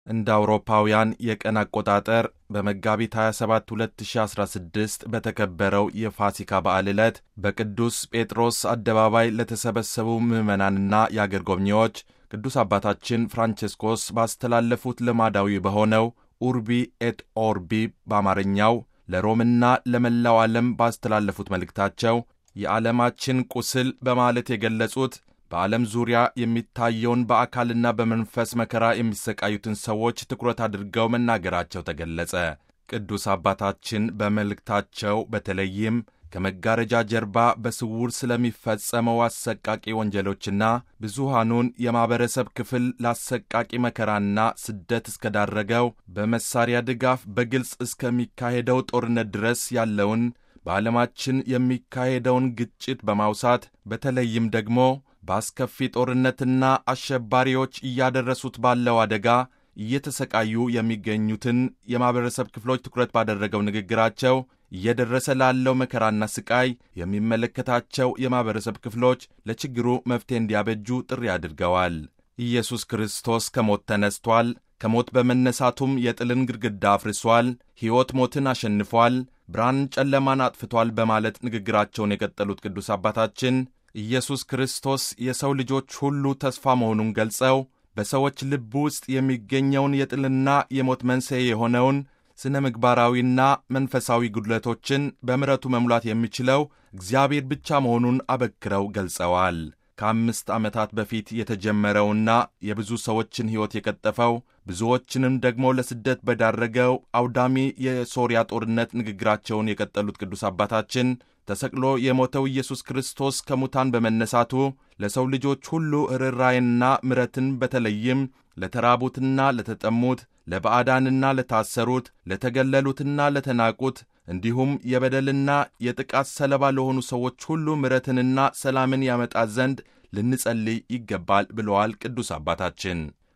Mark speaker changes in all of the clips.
Speaker 1: እንደ አውሮፓውያን የቀን አቆጣጠር በመጋቢት 27 2016 በተከበረው የፋሲካ በዓል ዕለት በቅዱስ ጴጥሮስ አደባባይ ለተሰበሰቡ ምዕመናንና የአገር ጎብኚዎች ቅዱስ አባታችን ፍራንቼስኮስ ባስተላለፉት ልማዳዊ በሆነው ኡርቢ ኤት ኦርቢ በአማርኛው ለሮምና ለመላው ዓለም ባስተላለፉት መልእክታቸው የዓለማችን ቁስል በማለት የገለጹት በዓለም ዙሪያ የሚታየውን በአካልና በመንፈስ መከራ የሚሰቃዩትን ሰዎች ትኩረት አድርገው መናገራቸው ተገለጸ። ቅዱስ አባታችን በመልእክታቸው በተለይም ከመጋረጃ ጀርባ በስውር ስለሚፈጸመው አሰቃቂ ወንጀሎችና ብዙሃኑን የማኅበረሰብ ክፍል ለአሰቃቂ መከራና ስደት እስከዳረገው በመሳሪያ ድጋፍ በግልጽ እስከሚካሄደው ጦርነት ድረስ ያለውን በዓለማችን የሚካሄደውን ግጭት በማውሳት በተለይም ደግሞ በአስከፊ ጦርነትና አሸባሪዎች እያደረሱት ባለው አደጋ እየተሰቃዩ የሚገኙትን የማኅበረሰብ ክፍሎች ትኩረት ባደረገው ንግግራቸው እየደረሰ ላለው መከራና ስቃይ የሚመለከታቸው የማኅበረሰብ ክፍሎች ለችግሩ መፍትሄ እንዲያበጁ ጥሪ አድርገዋል። ኢየሱስ ክርስቶስ ከሞት ተነስቷል። ከሞት በመነሳቱም የጥልን ግድግዳ አፍርሷል። ሕይወት ሞትን አሸንፏል። ብርሃን ጨለማን አጥፍቷል በማለት ንግግራቸውን የቀጠሉት ቅዱስ አባታችን ኢየሱስ ክርስቶስ የሰው ልጆች ሁሉ ተስፋ መሆኑን ገልጸው በሰዎች ልብ ውስጥ የሚገኘውን የጥልና የሞት መንስኤ የሆነውን ስነ ምግባራዊና መንፈሳዊ ጉድለቶችን በምሕረቱ መሙላት የሚችለው እግዚአብሔር ብቻ መሆኑን አበክረው ገልጸዋል። ከአምስት ዓመታት በፊት የተጀመረውና የብዙ ሰዎችን ሕይወት የቀጠፈው ብዙዎችንም ደግሞ ለስደት በዳረገው አውዳሚ የሶርያ ጦርነት ንግግራቸውን የቀጠሉት ቅዱስ አባታችን ተሰቅሎ የሞተው ኢየሱስ ክርስቶስ ከሙታን በመነሳቱ ለሰው ልጆች ሁሉ ርኅራኄንና ምሕረትን በተለይም ለተራቡትና ለተጠሙት፣ ለባዕዳንና ለታሰሩት፣ ለተገለሉትና ለተናቁት እንዲሁም የበደልና የጥቃት ሰለባ ለሆኑ ሰዎች ሁሉ ምሕረትንና ሰላምን ያመጣ ዘንድ ልንጸልይ ይገባል ብለዋል ቅዱስ አባታችን።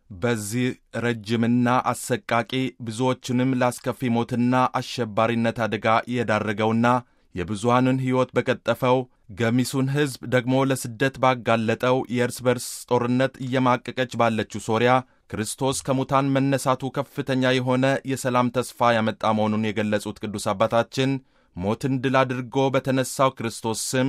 Speaker 1: በዚህ ረጅምና አሰቃቂ ብዙዎችንም ላስከፊ ሞትና አሸባሪነት አደጋ የዳረገውና የብዙሃንን ሕይወት በቀጠፈው ገሚሱን ሕዝብ ደግሞ ለስደት ባጋለጠው የእርስ በርስ ጦርነት እየማቀቀች ባለችው ሶርያ ክርስቶስ ከሙታን መነሳቱ ከፍተኛ የሆነ የሰላም ተስፋ ያመጣ መሆኑን የገለጹት ቅዱስ አባታችን ሞትን ድል አድርጎ በተነሳው ክርስቶስ ስም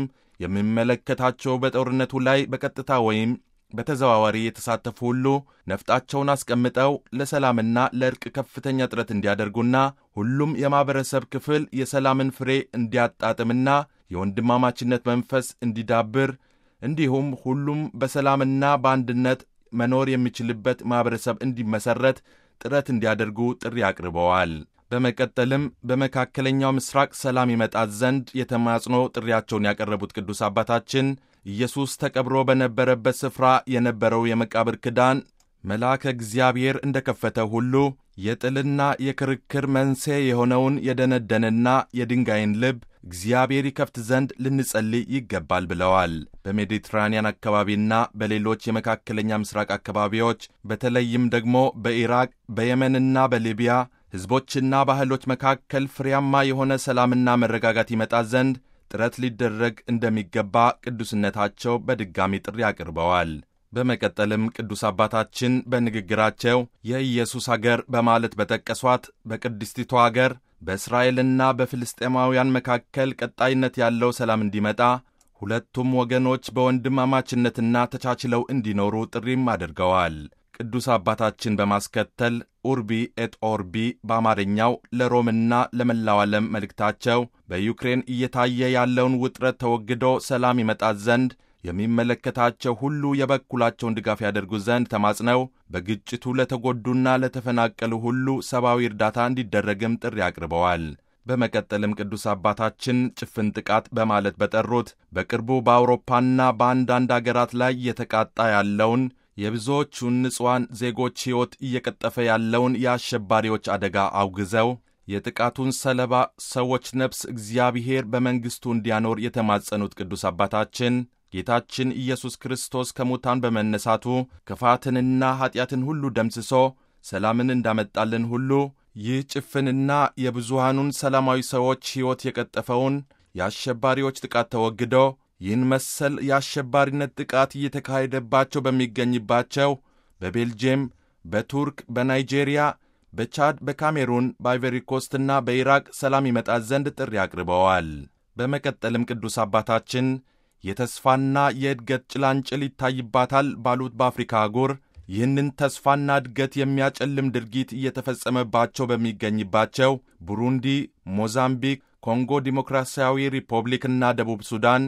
Speaker 1: የሚመለከታቸው በጦርነቱ ላይ በቀጥታ ወይም በተዘዋዋሪ የተሳተፉ ሁሉ ነፍጣቸውን አስቀምጠው ለሰላምና ለእርቅ ከፍተኛ ጥረት እንዲያደርጉና ሁሉም የማኅበረሰብ ክፍል የሰላምን ፍሬ እንዲያጣጥምና የወንድማማችነት መንፈስ እንዲዳብር እንዲሁም ሁሉም በሰላምና በአንድነት መኖር የሚችልበት ማኅበረሰብ እንዲመሠረት ጥረት እንዲያደርጉ ጥሪ አቅርበዋል። በመቀጠልም በመካከለኛው ምስራቅ ሰላም ይመጣት ዘንድ የተማጽኖ ጥሪያቸውን ያቀረቡት ቅዱስ አባታችን ኢየሱስ ተቀብሮ በነበረበት ስፍራ የነበረው የመቃብር ክዳን መልአከ እግዚአብሔር እንደ ከፈተ ሁሉ የጥልና የክርክር መንስኤ የሆነውን የደነደነና የድንጋይን ልብ እግዚአብሔር ይከፍት ዘንድ ልንጸልይ ይገባል ብለዋል። በሜዲትራንያን አካባቢና በሌሎች የመካከለኛ ምስራቅ አካባቢዎች በተለይም ደግሞ በኢራቅ በየመንና በሊቢያ ሕዝቦችና ባህሎች መካከል ፍሬያማ የሆነ ሰላምና መረጋጋት ይመጣ ዘንድ ጥረት ሊደረግ እንደሚገባ ቅዱስነታቸው በድጋሚ ጥሪ አቅርበዋል። በመቀጠልም ቅዱስ አባታችን በንግግራቸው የኢየሱስ አገር በማለት በጠቀሷት በቅድስቲቷ አገር በእስራኤልና በፍልስጤማውያን መካከል ቀጣይነት ያለው ሰላም እንዲመጣ ሁለቱም ወገኖች በወንድማማችነትና ተቻችለው እንዲኖሩ ጥሪም አድርገዋል። ቅዱስ አባታችን በማስከተል ኡርቢ ኤት ኦርቢ በአማርኛው ለሮምና ለመላው ዓለም መልእክታቸው በዩክሬን እየታየ ያለውን ውጥረት ተወግዶ ሰላም ይመጣት ዘንድ የሚመለከታቸው ሁሉ የበኩላቸውን ድጋፍ ያደርጉ ዘንድ ተማጽነው በግጭቱ ለተጎዱና ለተፈናቀሉ ሁሉ ሰብአዊ እርዳታ እንዲደረግም ጥሪ አቅርበዋል። በመቀጠልም ቅዱስ አባታችን ጭፍን ጥቃት በማለት በጠሩት በቅርቡ በአውሮፓና በአንዳንድ አገራት ላይ እየተቃጣ ያለውን የብዙዎቹን ንጹሐን ዜጎች ሕይወት እየቀጠፈ ያለውን የአሸባሪዎች አደጋ አውግዘው የጥቃቱን ሰለባ ሰዎች ነፍስ እግዚአብሔር በመንግሥቱ እንዲያኖር የተማጸኑት ቅዱስ አባታችን ጌታችን ኢየሱስ ክርስቶስ ከሙታን በመነሳቱ ክፋትንና ኀጢአትን ሁሉ ደምስሶ ሰላምን እንዳመጣልን ሁሉ ይህ ጭፍንና የብዙሃኑን ሰላማዊ ሰዎች ሕይወት የቀጠፈውን የአሸባሪዎች ጥቃት ተወግዶ ይህን መሰል የአሸባሪነት ጥቃት እየተካሄደባቸው በሚገኝባቸው በቤልጅየም፣ በቱርክ፣ በናይጄሪያ፣ በቻድ፣ በካሜሩን፣ በአይቨሪኮስትና በኢራቅ ሰላም ይመጣ ዘንድ ጥሪ አቅርበዋል። በመቀጠልም ቅዱስ አባታችን የተስፋና የእድገት ጭላንጭል ይታይባታል ባሉት በአፍሪካ አህጉር ይህንን ተስፋና እድገት የሚያጨልም ድርጊት እየተፈጸመባቸው በሚገኝባቸው ቡሩንዲ፣ ሞዛምቢክ፣ ኮንጎ ዲሞክራሲያዊ ሪፐብሊክና ደቡብ ሱዳን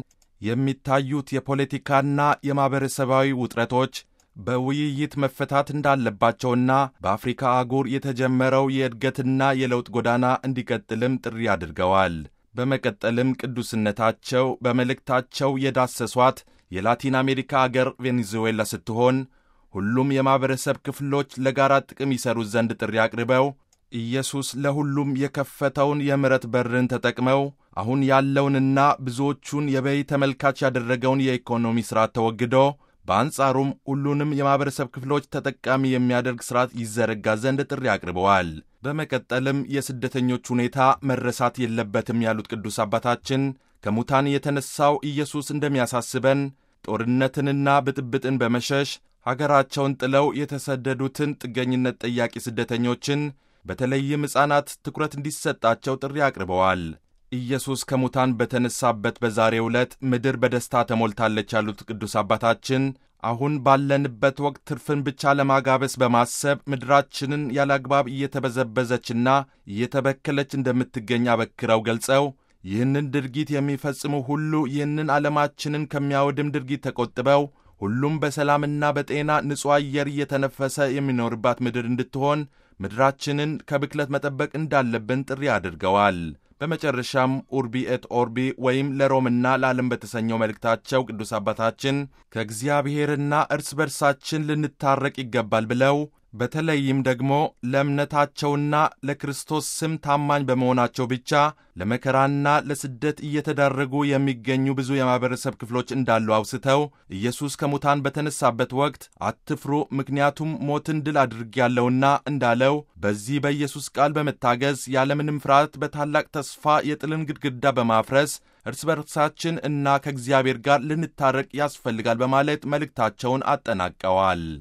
Speaker 1: የሚታዩት የፖለቲካና የማኅበረሰባዊ ውጥረቶች በውይይት መፈታት እንዳለባቸውና በአፍሪካ አህጉር የተጀመረው የእድገትና የለውጥ ጎዳና እንዲቀጥልም ጥሪ አድርገዋል። በመቀጠልም ቅዱስነታቸው በመልእክታቸው የዳሰሷት የላቲን አሜሪካ አገር ቬኔዙዌላ ስትሆን ሁሉም የማኅበረሰብ ክፍሎች ለጋራ ጥቅም ይሠሩ ዘንድ ጥሪ አቅርበው ኢየሱስ ለሁሉም የከፈተውን የምሕረት በርን ተጠቅመው አሁን ያለውንና ብዙዎቹን የበይ ተመልካች ያደረገውን የኢኮኖሚ ሥርዓት ተወግዶ በአንጻሩም ሁሉንም የማኅበረሰብ ክፍሎች ተጠቃሚ የሚያደርግ ሥርዓት ይዘረጋ ዘንድ ጥሪ አቅርበዋል። በመቀጠልም የስደተኞች ሁኔታ መረሳት የለበትም ያሉት ቅዱስ አባታችን ከሙታን የተነሣው ኢየሱስ እንደሚያሳስበን ጦርነትንና ብጥብጥን በመሸሽ ሀገራቸውን ጥለው የተሰደዱትን ጥገኝነት ጠያቂ ስደተኞችን በተለይም ሕፃናት ትኩረት እንዲሰጣቸው ጥሪ አቅርበዋል። ኢየሱስ ከሙታን በተነሳበት በዛሬው ዕለት ምድር በደስታ ተሞልታለች ያሉት ቅዱስ አባታችን አሁን ባለንበት ወቅት ትርፍን ብቻ ለማጋበስ በማሰብ ምድራችንን ያለአግባብ እየተበዘበዘችና እየተበከለች እንደምትገኝ አበክረው ገልጸው ይህንን ድርጊት የሚፈጽሙ ሁሉ ይህንን ዓለማችንን ከሚያወድም ድርጊት ተቆጥበው ሁሉም በሰላምና በጤና ንጹሕ አየር እየተነፈሰ የሚኖርባት ምድር እንድትሆን ምድራችንን ከብክለት መጠበቅ እንዳለብን ጥሪ አድርገዋል። በመጨረሻም ኡርቢ ኤት ኦርቢ ወይም ለሮምና ለዓለም በተሰኘው መልእክታቸው ቅዱስ አባታችን ከእግዚአብሔርና እርስ በርሳችን ልንታረቅ ይገባል ብለው በተለይም ደግሞ ለእምነታቸውና ለክርስቶስ ስም ታማኝ በመሆናቸው ብቻ ለመከራና ለስደት እየተዳረጉ የሚገኙ ብዙ የማኅበረሰብ ክፍሎች እንዳሉ አውስተው ኢየሱስ ከሙታን በተነሳበት ወቅት አትፍሩ፣ ምክንያቱም ሞትን ድል አድርጌያለሁና እንዳለው በዚህ በኢየሱስ ቃል በመታገዝ ያለምንም ፍርሃት በታላቅ ተስፋ የጥልን ግድግዳ በማፍረስ እርስ በርሳችን እና ከእግዚአብሔር ጋር ልንታረቅ ያስፈልጋል በማለት መልእክታቸውን አጠናቀዋል።